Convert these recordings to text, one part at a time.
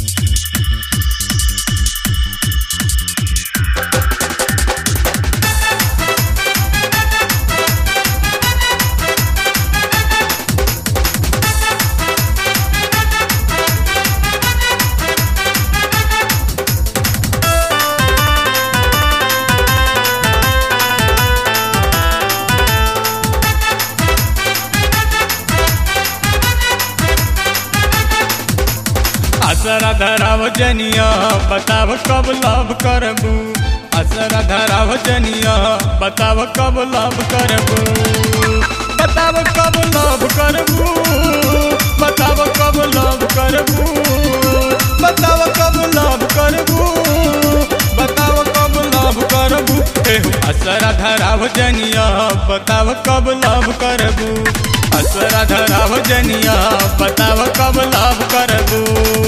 असरा धराव जनिया बताव कब लव करबू असरा धराव जनिया बताव कब लव करबू बताव कब लव करबू बताव कब लव करबू बताव कब लव करबू बताव कब लव करबू एहो असरा धराव जनिया बताव कब लव करबू असरा धराव जनिया बताव कब लव करबू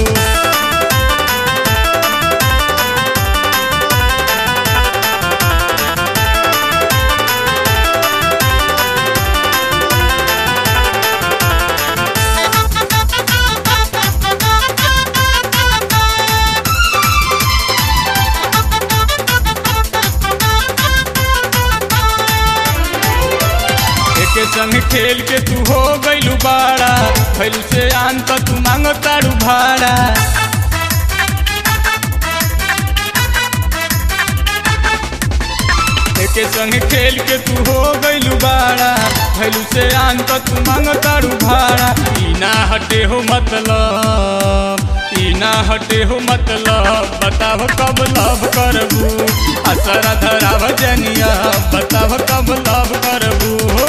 एके संग खेल के तू हो गइलू बाड़ा फैल से आन त तू मांग तारू भाड़ा एके संग खेल के तू हो गइलू बाड़ा फैल से आन त तू मांग तारू भाड़ा ई ना हटे हो मतलब ई ना हटे हो मतलब बताव कब लव करबू असरा धराव जनिया बताव कब लव करबू हो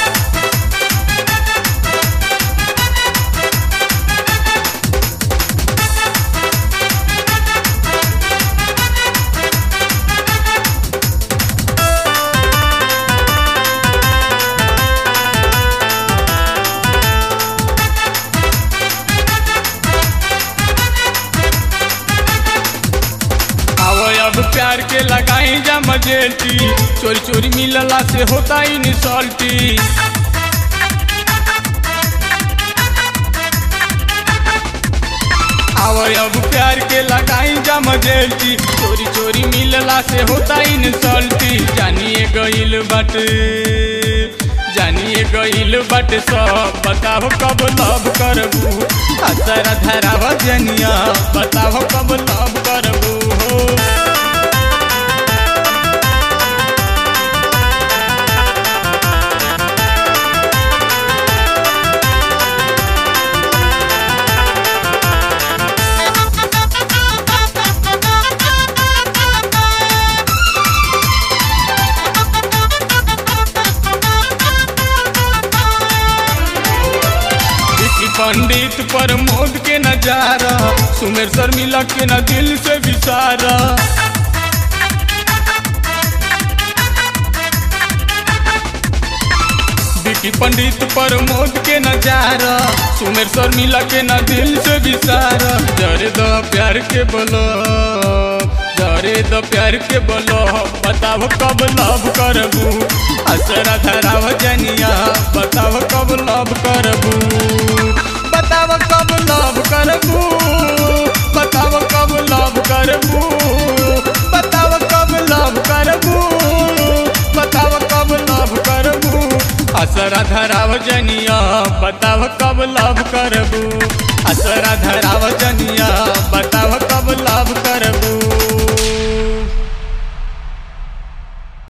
आवो अब प्यार के लगाई जा मजेटी चोरी चोरी मिलला से होता ही निसल्टी आवो अब प्यार के लगाई जा मजेटी चोरी चोरी मिलला से होता ही निसल्टी जानिए गइल बाटे जानिए गइल बाटे सब बताओ कब लव करबू असरा धराव जनिया बताओ कब लव करबू हो विकी पंडित प्रमोद के नजारा सुमेर शर्मिला के न दिल से विसारा विकी पंडित प्रमोद के नजारा सुमेर शर्मिला के न दिल से विसारा जरे दो प्यार के बोलो जरे दो प्यार के बोलो बताओ कब लव करबू असरा धराव जनिया बताओ कब लव करबू बताओ कब लव करबू बताओ कब लव करबू बताओ कब लव करबू बताओ कब लव करबू असरा धराव जनिया बताव कब लव करबू असरा धराव जनिया